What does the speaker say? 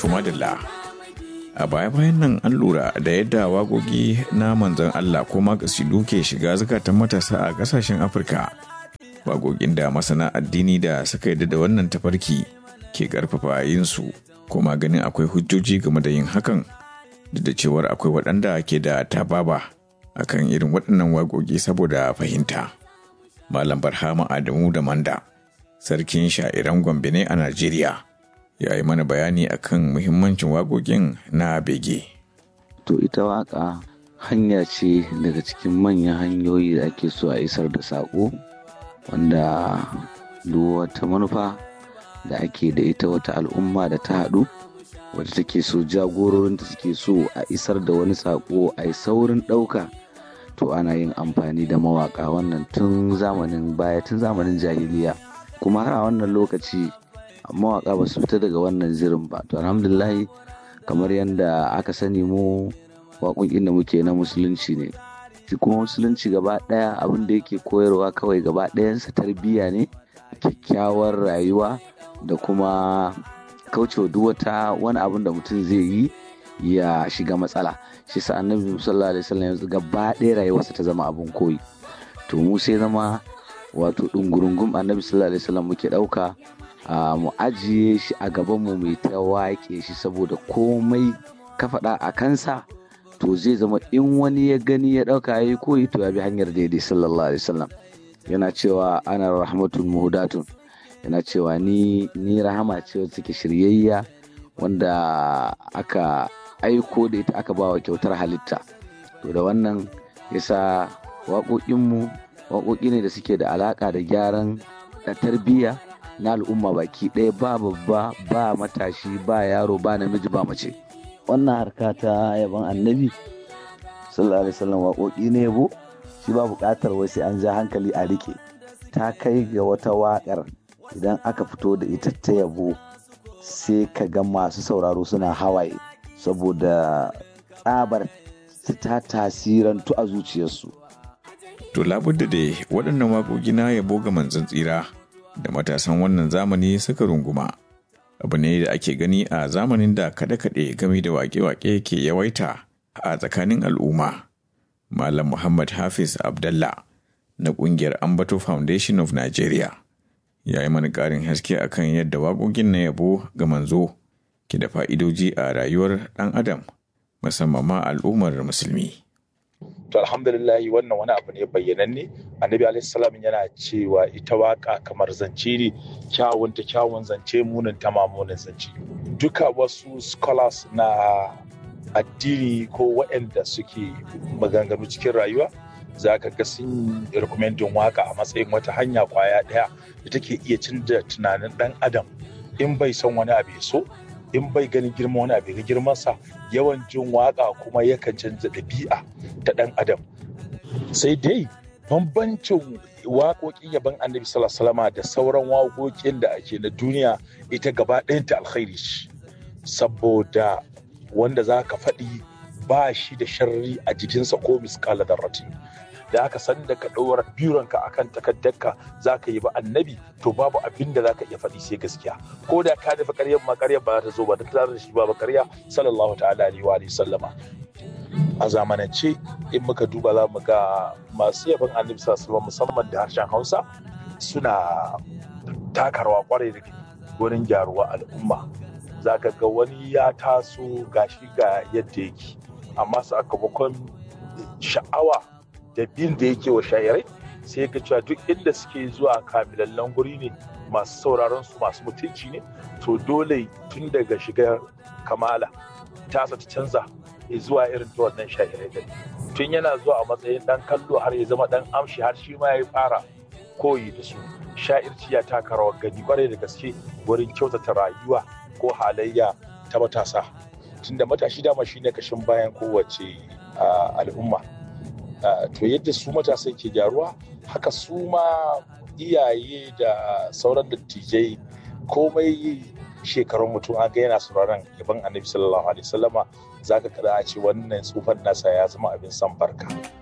Tumadilla. A baya-bayan nan an lura da yadda wagogi na manzon Allah ko makasidu ke shiga zukatan matasa a ƙasashen Afirka. Wagogin da masana addini da suka yi da wannan tafarki ke ƙarfafa yinsu kuma ganin akwai hujjoji game da yin hakan duk da cewar akwai waɗanda ke da tababa akan irin waɗannan wagogi saboda fahimta. Malam Barhama Adamu da Manda, sarkin sha'iran Gombe ne a Najeriya, ya yi mana bayani akan muhimmancin wagogin na bege. To ita waka hanya ce daga cikin manyan hanyoyi da ake so a isar da saƙo wanda duk wata manufa da ake da ita wata al'umma da ta haɗu wadda take so jagororin da suke so a isar da wani saƙo a yi saurin ɗauka to ana yin amfani da mawaka wannan tun zamanin baya tun zamanin jahiliya kuma har a wannan lokaci mawaka ba su fita daga wannan zirin ba to alhamdulillah kamar yadda aka sani mu waƙoƙin da muke na musulunci ne shi kuma musulunci gaba ɗaya abin da yake koyarwa kawai gaba ɗayansa tarbiyya ne kyakkyawar rayuwa da kuma kaucewa duk wata wani abin da mutum zai yi ya shiga matsala shi sa annabi sallallahu alaihi wasallam yanzu gaba ɗaya rayuwarsa ta zama abin koyi to mu sai zama wato ɗungurungum annabi sallallahu alaihi wasallam muke ɗauka mu ajiye shi a gaban mu mai ta waƙe shi saboda komai ka faɗa a kansa to zai zama in wani ya gani ya ɗauka ya yi koyi to ya bi hanyar daidai sallallahu alaihi wasallam yana cewa ana rahmatun muhudatun yana cewa ni ni rahama ce wacce take shiryayya wanda aka aiko da ita aka bawa kyautar halitta to da wannan yasa waƙoƙinmu waƙoƙi ne da suke da alaƙa da gyaran da tarbiyya na al'umma baki ɗaya ba babba ba matashi ba yaro ba namiji ba mace wannan harka ta yaban annabi sallallahu alaihi wasallam waƙoƙi ne yabo shi ba buƙatar wai sai an ja hankali a rike ta kai ga wata waƙar idan aka fito da ita ta yabo sai ka ga masu sauraro suna hawaye saboda tsabar ta tasirantu a zuciyarsu. To labudda da waɗannan waƙoƙi na yabo ga manzon tsira da matasan wannan zamani suka runguma. Abu ne da ake gani a zamanin da kaɗe-kaɗe game da waƙe-waƙe ke yawaita a tsakanin al'umma. Malam Muhammad Hafiz Abdallah na ƙungiyar Ambato Foundation of Nigeria ya yi mana ƙarin haske akan yadda waƙoƙin na yabo ga manzo ke da fa'idoji a rayuwar ɗan adam musamman ma al'ummar musulmi. To alhamdulillahi wannan wani abu ne bayyananne annabi alaihissalam yana cewa ita waka kamar zance ne kyawun ta kyawun zance munin ta mamunin zance duka wasu scholars na addini ko waɗanda suke maganganu cikin rayuwa za ka ga sun rekomendin waka a matsayin wata hanya kwaya ɗaya da take iya canza tunanin ɗan adam in bai son wani abu ya so in bai ganin girma wani abu ga girmansa yawan jin waka kuma yakan canza ɗabi'a ta ɗan adam sai dai bambancin waƙoƙin yaban annabi sallallahu da sauran waƙoƙin da ake na duniya ita gaba ɗayanta alkhairi ce saboda wanda za ka faɗi ba shi da sharri a jikinsa ko miskala darratin da aka san da ka ɗaura bironka akan takaddarka za ka yi ba annabi to babu abin da za ka iya faɗi sai gaskiya ko da ka nufi ƙaryar ma ƙaryar ba ta zo ba da ta da shi ba ba ƙarya sallallahu ta'ala alaihi wa sallama a zamanance in muka duba za mu ga masu yaban annabi sallallahu musamman da harshen hausa suna taka rawa kwarai da wurin gyaruwa al'umma za ka ga wani ya taso gashi ga yadda yake amma sakamakon sha'awa da bin da yake wa shayarai sai ga cewa duk inda suke zuwa kamilallen guri ne masu sauraron su masu mutunci ne to dole tun daga shiga kamala tasa ta canza ya zuwa irin ta wannan shayarai da tun yana zuwa a matsayin dan kallo har ya zama dan amshi har shi ma ya fara koyi da su sha'irci ya taka rawar gani kwarai da gaske wurin kyautata rayuwa ko halayya ta matasa tunda matashi dama shine kashin bayan kowace al'umma to yadda su matasan ke gyaruwa haka su ma iyaye da sauran dattijai komai shekarun mutum an ga yana sauraron yaban annabi sallallahu alaihi wasallama zaka kada a ce wannan tsufan nasa ya zama abin san barka